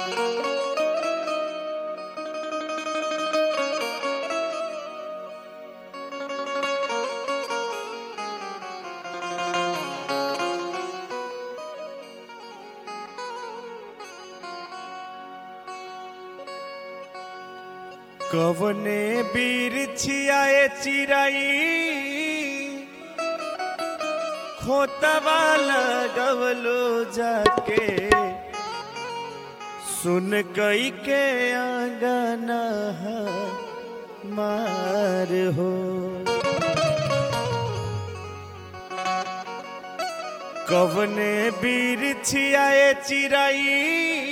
कवने बीर छियाए चिराई खोतवा लगवलो जाके सुन कई के आंगना मार हो कवने बीर छियाए चिराई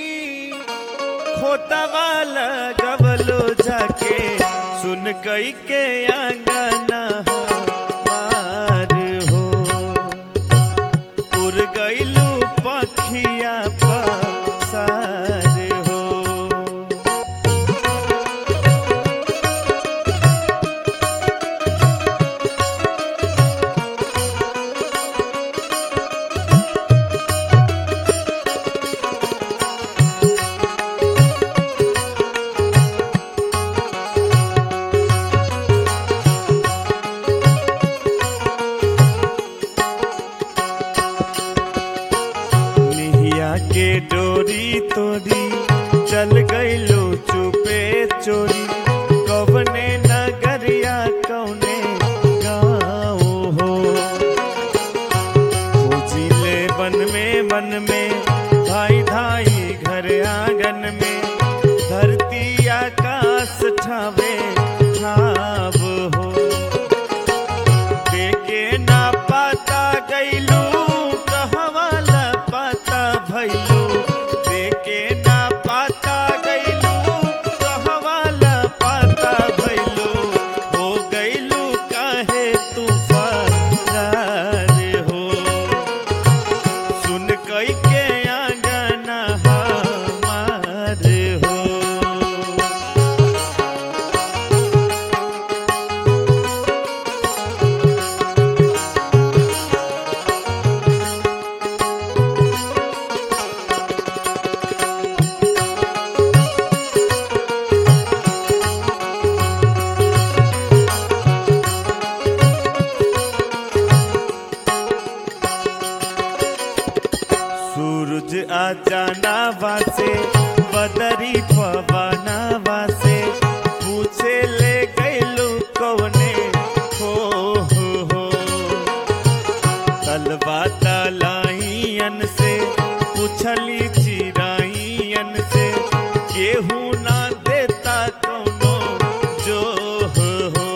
खोतवा लगवलो जाके सुन कई के आंगना मार हो उड़ गईलू पखिया पसार हो निहिया के डोरी तोरी चल गईलो चुपे चोरी कवने नगरिया कौने गाँव हो खोजिले बन में बन में धाई धाई घर आंगन में धरती आकाश ठावे ठाव हो देखे ना पाता गईलू कहवाला पाता भैलू देखे ना पाता गईलू कहवाला पाता भैलू हो गईलू काहे तू फरार हो सुन कई के आंगना हमार हो सूरज आ जाना वासे बदरी पवना वासे पूछे ले गईलू कौने हो हो हो तलवा तलाइयन से पूछली चिराइयन से केहू ना देता कौनो जो हो हो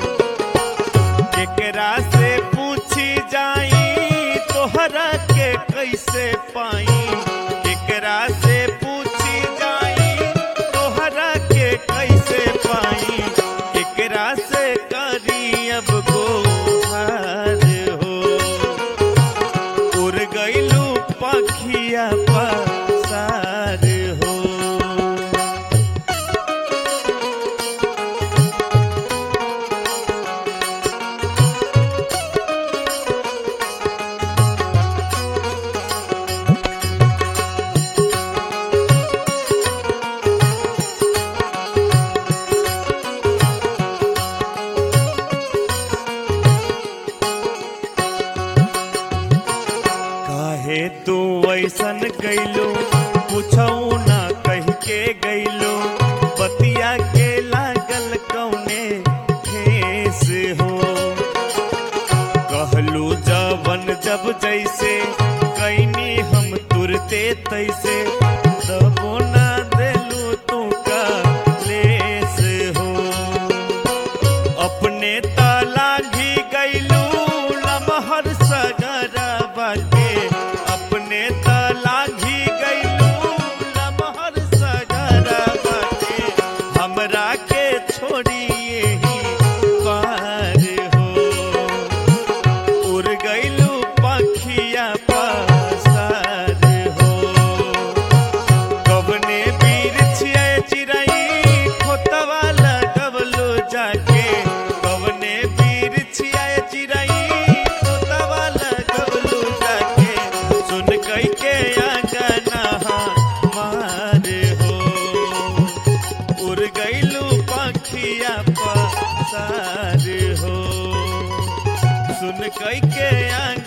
केकरा से पूछी जाई तोहरा के कैसे पाई केकरा से पूछी जाई तोहरा के कैसे पाई केकरा से करी अब गोहार हो उड़ गईलू पखिया पसार हो काहे तू ऐसन गईलो पूछऊ ना कह के गईलो बतिया के लागल कौने ठेस हो कहलू जवन जब जैसे कैनी हम तुरते तैसे तबो ना देलू तू का लेस हो अपने ताला भी गईलू लमहर सगरा बाटे अपने ताला भी गईलू लमहर सगरा बाटे हमरा के छोड़िए ही पार हो उड़ गईलू पखिया पसार हो कवन कई के आंग